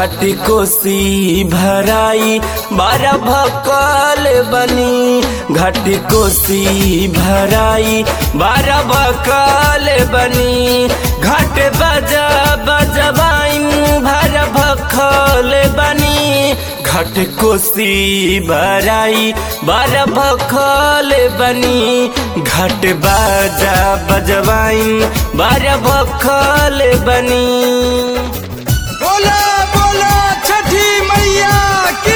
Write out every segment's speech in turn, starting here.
घाट कोसी भराई बारह भकल बनी घाट कोसी भराई बारह भकल बनी घाट बजा बजवाइन भर भखल बनी घाट कोसी भराई बारह भखल बनी घाट बाजा बजवाइन बारह भखल बनी बोला बोला छठी मैया की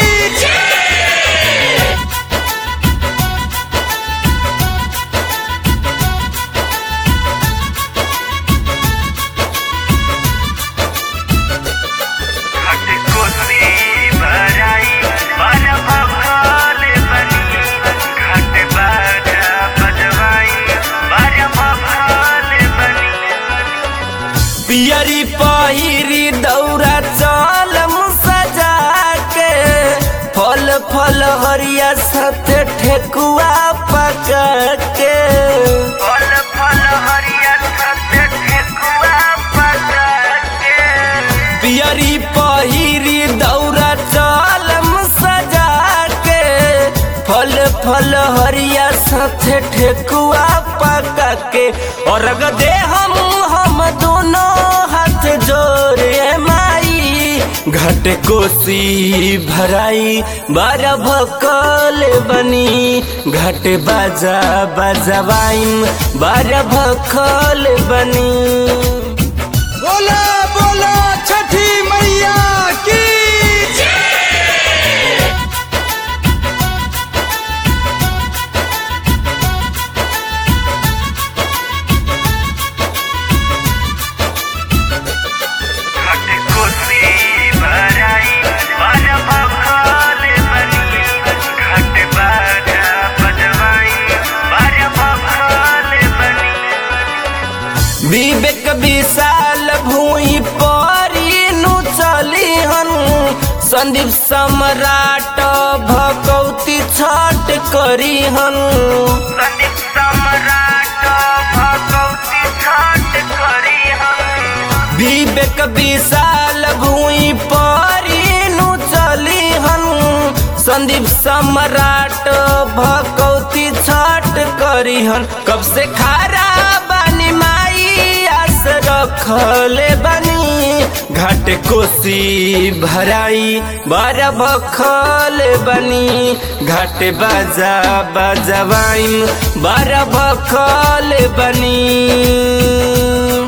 पियरी पहिरी दौरा चलम सजा के फल फल हरिया सत ठेकुआ पका के फल फल हरिया सत ठेकुआ पका के पियरी पहिरी दौरा चलम सजा के फल फल हरिया सत ठेकुआ पका के और दे हम हम दोनों हाथ जोड़े माई घट कोसी भराई बारह भकल बनी घट बाजा बजवाइन बारह भकल बनी बोला बोला छठी मैया की विवेक विशाल भूई परी नु चली हन संदीप सम्राट भगवती छठ करी हन संदीप सम्राट भगवती छठ करी हन विवेक विशाल भूई परी नु चली हन संदीप सम्राट भगवती छठ करी हन कब से खारा बानी माई आस रखले बनी घाट कोसी भराई बारह भखल बनी घाट बाजा बजवाइन बारह भखल बनी